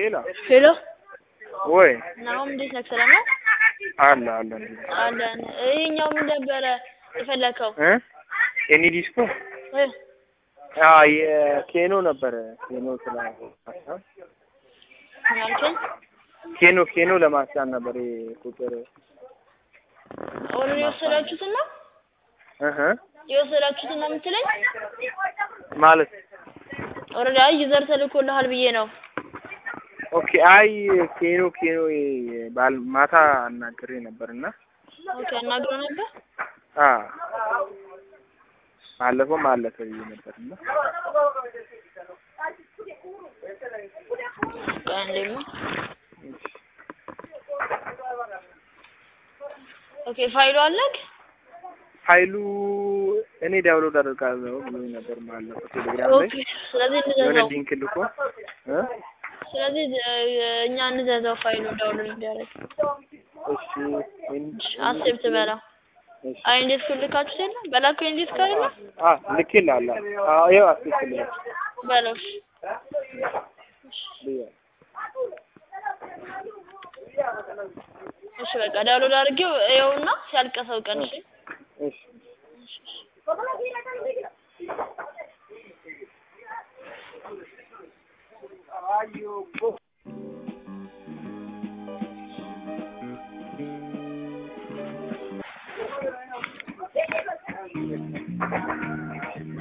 ሄሎ ሄሎ ወይ ናሆም እንዴት ነህ? ሰላም ነው? አለ አለ አለን። ይሄኛው ምን ነበረ የፈለከው? እ ኤኒ ዲስኮ እ አ የኬኖ ነበረ ኬኖ ስላ ምን አልከኝ? ኬኖ ኬኖ ለማስጫን ነበር ይሄ ቁጥር ኦልሬዲ የወሰዳችሁትን ነው እህ የወሰዳችሁትን ነው የምትለኝ? ማለት ኦልሬዲ አይ ዩዘር ተልኮልሃል ብዬ ነው። ኦኬ አይ ኬኖ ኬኖ ባል ማታ አናግሬ ነበርና ኦኬ አናግሮ ነበር። አ ባለፈውም አለፈ ብዬ ነበርና ቆይ አንዴማ ኦኬ ፋይሉ አለክ? ፋይሉ እኔ ዳውንሎድ አደርጋለሁ ብሎኝ ነበር ማለት ቴሌግራም ላይ ኦኬ ስለዚህ የሆነ እንዘዘው ሊንክ ልኮ እ ስለዚህ እኛ እንዘዘው ፋይሉ ዳውንሎድ እንዲያደርግ እሺ አክሴፕት በለው። እሺ አይ እንዴት ኩልካችሁ የለ በላከው እንዴት ካለ አ ልኬልሃለሁ አዎ ይኸው አስልክልኝ በለው እሺ። ብዬ እሺ በቃ ዳውንሎድ አድርጌው ይኸውና ሲያልቀሰው ቀን እሺ እሺ